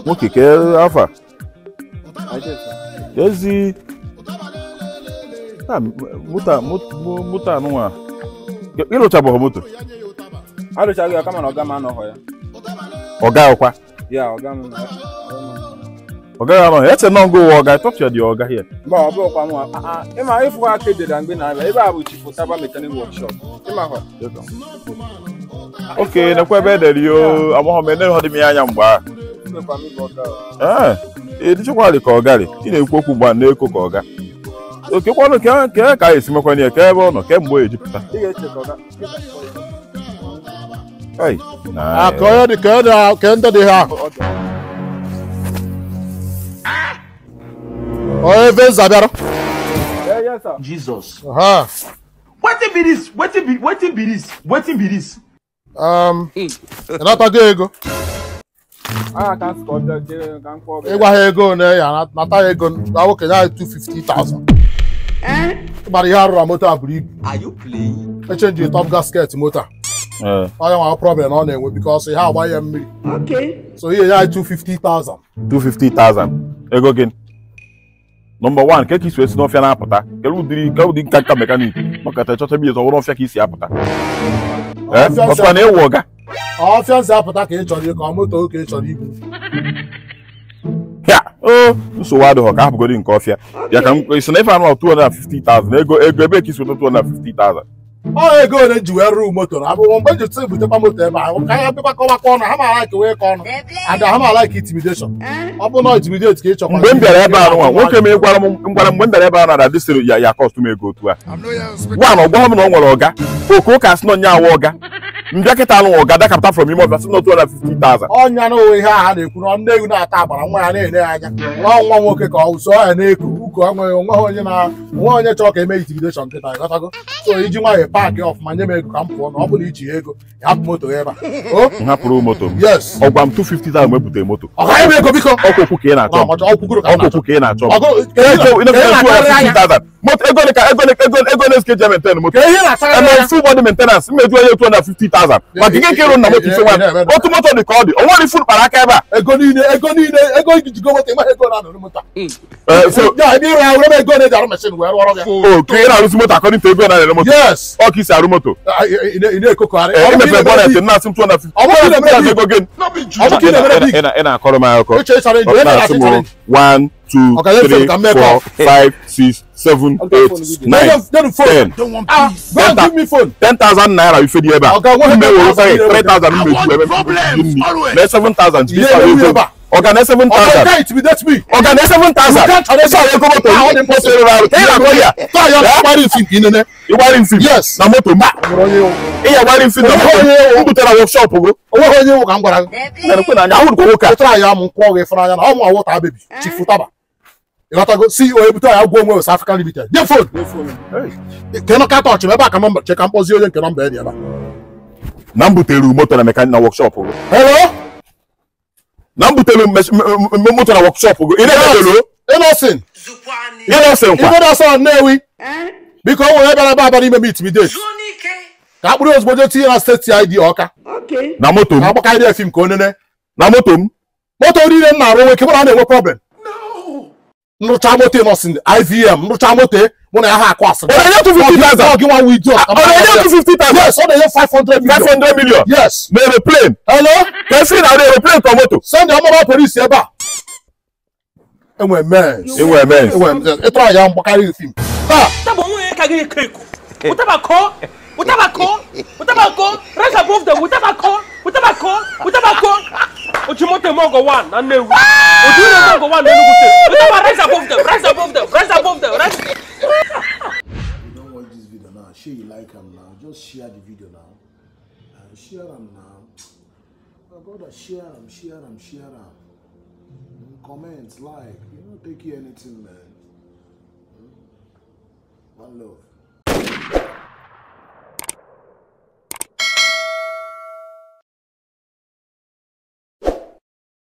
nwoke ke afa ezi moto moto anụnwa ịrụchabụghị moto arụchaghị ya kama na ọga m anọghọ ya ọga ọkwa ya ọga m ọga ya anọghị eche nọ ngo ụwa ọga tọpịa dị ọga hie mba ọ bụrụkwa mụ ịma ịfụ aka edere mgbe na-abịa ebe a bụ chifu taba mekanik wọkshọp ịma hụ oke nekwa ebe edere yo amaghọ m ene dị m ya anya mgbe ahụ imekwa m ịbụ ọga ee edichekwa dị ka ọgarị ị na-ekwu okwu mgbe a na-eko ka ọga oke kwanụ ke ke ka a esi mekwana ya ke ebe ọ nọ ke mgbe o ejipụta ị ga-eche ka ọga Ai, Ah, na ka onye dị ka onye dị ka ndị dị ha onye ebe nza bịara Yeah, yes, sir. jesus ha wetin be dis wetin be wetin be dis wetin be dis. um ịnatago ego Ah, ka m sị ka ọ bịa jee ka m kpọọ gị. ịgwa ha ego na ya nata ya ego na nwoke ya 250,000 ịgbara ihe arụrụ na moto a buru ibu are you playing. echenji top gasket moto a ee onye nwa problem na ọ na-enwe bikos ihe agba ya mmiri okay. so ihe ya 250,000 250,000 ego gị nọmba 1 ke ka isi esi n'ọfịa na-apụta kele ụdịrị ka ụdị nka nka mekanik maka ta chọcha biya ọwụrụ ọfịa ka isi apụta ee Ọfịa nsị ọkwa na ewu ọga ọfịa nsị apụta ka ị chọrọ ịkọ ọ moto ka ị chọrọ ibu ya o nsogbu adịghị ka hapụgodi nke ọfịa ya ka m isi na ife anụ 250,000 ego ego ebe ka isi weta 250,000 ọ ego ole ji wee rụọ moto na abụghị mgbe ji tụ butekwa moto ebe ahụ ka ya bịakwa kọwakọ ọnụ ha ma like wee ka ọnụ ada ha ma like intimidation ọ bụ na intimidate ka ị chọkwa mgbe m bịara ebe a nụnwa nwoke m gwara m gwara m mgbe m bịara ebe a na adị sịrị ya ya kọstụ m ego otu a gwa na ọgwa m na ọ nwere ọga oke ụka sị na onye awa ọga mbịa kịta anụ ọga dakapụta from ime ọbịa sị na 250,000 ọnya na onwe ihe ahụ a na-ekwu na nne ewu na-ata agbara nwa ya na-ene ya anya nwa nwa nwoke ka ọ so ya na-eku uko enweghị onweghị onye na onwe onye chọrọ ka eme intimidation nkịta ịghọtago so iji nwayọ paakị ọfụma nye m ego ka m pụọ na ọ bụ na iji ego ya hapụ moto ya ebe a o m hapụrụ moto m yes ọgwa m 250,000 mgbe butere moto ọ gaghị m ego biko ọkwa okwu ka ị na-achọ m. ọkwa ọkwụkwụrụ ka m ọkwa na-achọ okwu ka ị na-achọ m. Ọgụ- ka Ego ihe ị na-ekwu na-akarịrị anya 250,000 moto ego dị ka ego dị ka ego ego na-esike je maintain moto ka ihe na-akarịrị eme anya full body maintenance mmeju onye 250,000 maka ike ka ịrụ na moto ise nwa otu moto dị ka ọ dị o nwere ifu kpara aka ebe a ego niile ego niile ego ijigo moto ịmaghị ego na-anọrọ moto a. Eh, so ya ebe ịrụ ya were m ego na-eji arụ meshin wee rụọrọ ya o ka ị na-arụzi moto according to ego na-ere moto yes ọ ka isi arụ moto Ah, ị- ị ị na-ekokogharị Eh, Ọ bụ ka ị imepe na-emere bọnet di- na-asị m 250 Ọ bụ ka ị na-emere di- ego gị ọ bụ ka ị na-emere di- Ị na- ị na-akọrọ m akụkọ Ịchọ ịchọrọ ije, ebe na-asị na-achọ m ịchọrọ ije. 1 2 Ọ ga-enyefe m 3 ka m mee call. 4 5 6 7 8 Then 9 you- then you phone. 10 Ah, go and give me phone. 10,000 naira ife dị ebe a Ọga, nwe mme were 10,000 sị 3,000 I mmeju want ebe problems always. mee 7,000 ji Ihe ịsa ewu ego ebe a. ọga na Ọga, 7,000 you can't intimidate me. ọga na 7,000 You can't challenge ịsa ego moto Ah, ọ dị moto rere arụ ka ị na-akọ ya Taa ya Eh? gbara isi nke inene. ịgbari mfi Yes. na moto m Nwere onye iwu. ịya gbari mfi na Onye moto ewu. m butere workshop gụ Onweghị onye iwu ka m gwara gị. na-ekwe na anya ahụrụ ka nwoke a Ụtara ya mụ nkwọ gị fụrụ anya na ọ mụ awụta bebi chifu taba. Ịghọtago CEO ebute ya gwa onwe West African Limited. Nye phone. Ke nọ kata ọchị ebe a ka m che ka m kpọzie onye nke nọmba dị ebe a. na m butere moto na mekanik na workshop gụ Hello? na m butere mes- m- m- moto na workshop gụ ị na-ebelo Innocent. ị na-ese nkwa Ife na-asọ Nnewi. Biko o nwere ebe ebe abịa ime m intimidate. Ka akpụrụ ozugbo jee tinye na steeti ID Ọka. na moto m Ka agbakarị ya fim ka onene. na moto m moto niile m na-arụ nwe kebụra na-enwe problem nrụcha moto nọsin ivm nrụcha moto mụ na ya ha akụ asịrị Ọ na-enye 250,000? Ọ gị nwa wụ idiot ọ na-enye 250,000 yes ọ na-enye 500 million 500 million yes na aeroplane hello ka esi na aeroplane ka moto send ọmụma polisi ebe a enwe mens enwe mens enwe ịtụrụ ya mgbakarị fim taa Utaba onwe ka gị keku. Utaba ko. Utaba ko. Utaba ko. Rise above them. Utaba ko. Utaba ko. Utaba ko. Ojimote Mogo one na Nnewi. Ojimote Mogo one na Enugu State. Utaba rise above them. Rise above them. Rise above them. Rise. you don't watch this video now, share you like am now. Just share the video now. Uh, share am now. My brother, share am, share am, share am. Mm, Comment, like, you know, take you anything, man. Mm. One love.